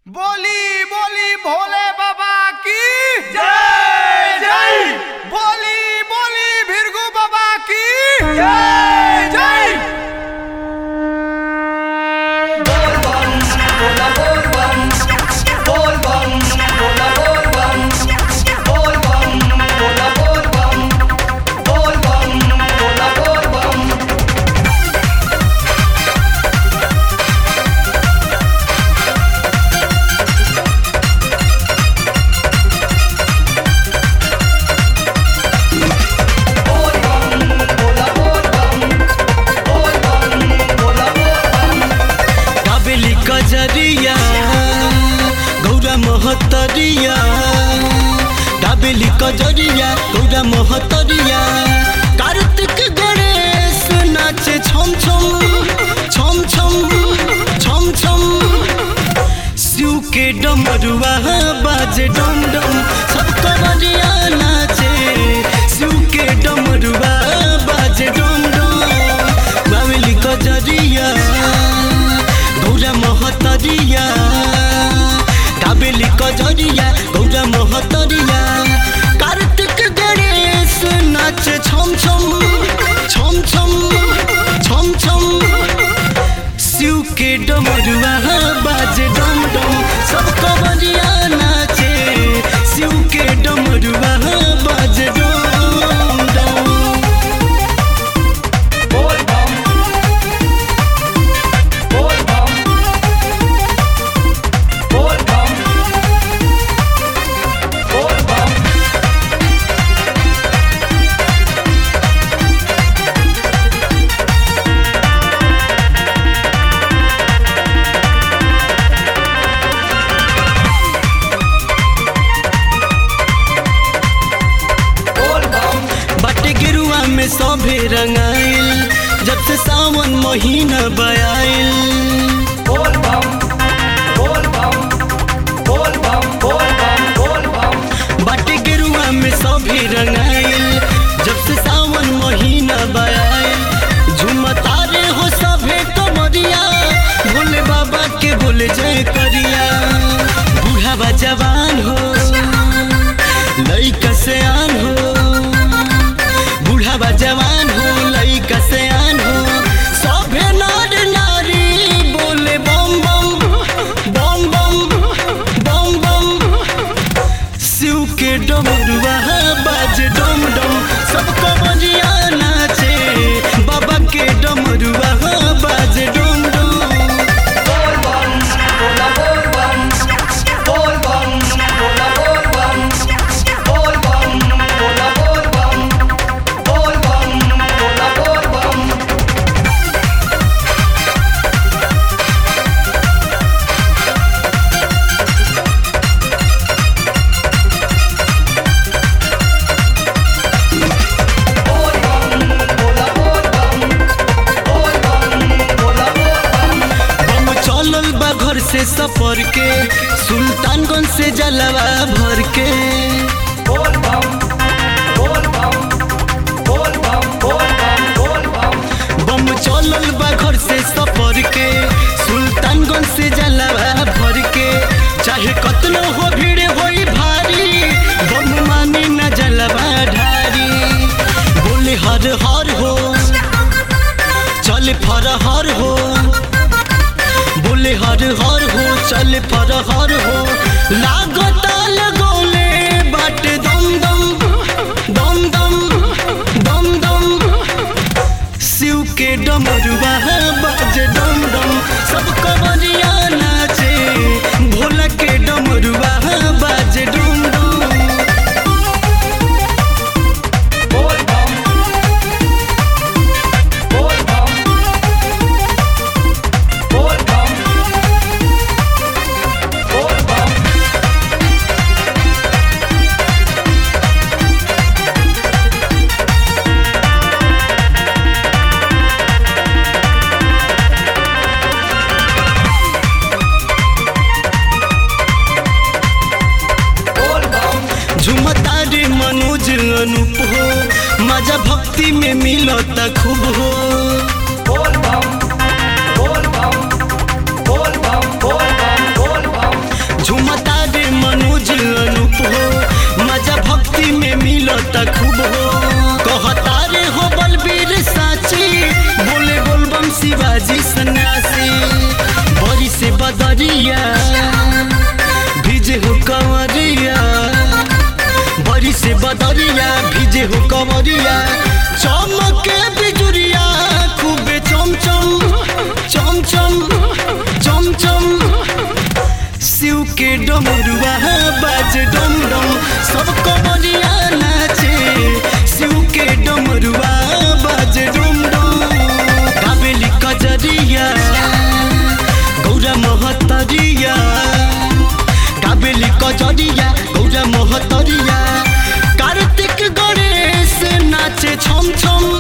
बोली बोली भोले बाबा की जय जय बोली बोली भिरगु बाबा की जय जय बोल बम बोला बोल बम बोल बम बोला बोल बम बोल बम बोला बोल बम बोल बम बोला बोल बम बोल बम बोला बोल बम बोल बम बोला बोल बम काबेली कजरिया गौरा महतरिया काबेली कजरिया गौरा महतरिया कार्तिक गणेश नाचे छम छम छम छम छम छम शिव के डमरुआ बाजे डम डम सब कवरिया नाचे शिव के डमरुआ बाजे डम डम बावली कजरिया गौरा महतरिया काबेली कजरिया गौरा महतरिया कार्तिक गणेश नाचे छम छम छम छम छम छम शिव के डमरुआ बाजे डम डम सब कवरिया नाचे शिव के डमरुआ बाजे डम डम बोल बम बोल बम बोल बम बोल बम बोल बम बट गिरुआ में सभे रंगाइल जब से सावन महीना बयाइल बोल बम बोल बम बोल बम बोल बम बोल बम बट गिरुआ में सभे रंगाइल जब से सावन महीना बयाइल झुमतारे हो सभे कमरिया भोले बाबा के बोले जय करिया बूढ़ा जवान हो लइका से आन हो बूढ़ा जवान हो लइका से आन हो सभे नर नारी बोले बम बम बम बम बम बम शिव के डमरुआ बाज डम डम सब कमरिया नाचे बाबा के डमरुआ बाज डम डम बोल बम बोला बोल बम बोल बम बोला बोल बम बोल बम बोला बोल बम बोल बम बोला बोल बम बोल बम बोला बोल बम बोल बम बोला बोल बम हम चलल बा घर से सफर के सुल्तानगंज से जलवा भर के बोल बम बोल बम बोल बम बोल बम बोल बम बम चलल बा घर से सफर के सुल्तानगंज से जलवा भर के चाहे कतनो हो भीड़ होई भारी बम मानी न जलवा ढारी बोले हर हर हो चल फर हर हो बोले हर हर हो चल फर हर हो लागता लगोले बाट दम दम दम दम दम दम शिव के डमरुआ बाज डम डम सब कवरिया नाचे भोला के डमरुआ बाज डम डम बोल बम बोल बम बोल बम बोल बम बोल बम झुमता रे मनोज अनूप हो मजा भक्ति में मिलता खूब हो बोल बम बोल बम बोल बम बोल बम बोल बम बदरिया भिजे हो कंवरिया बड़ी से बदरिया भिजे हो कंवरिया चमके बिजुरिया खूबे चमचम चमचम चमचम शिव के डमरुआ बाज डम डम सब कंवरिया नाचे शिव के डमरुआ बाज डम डम काबेली कजरिया गौरा महतरिया काबेली कजरिया गौरा महतरिया कार्तिक गणेश नाचे छम छम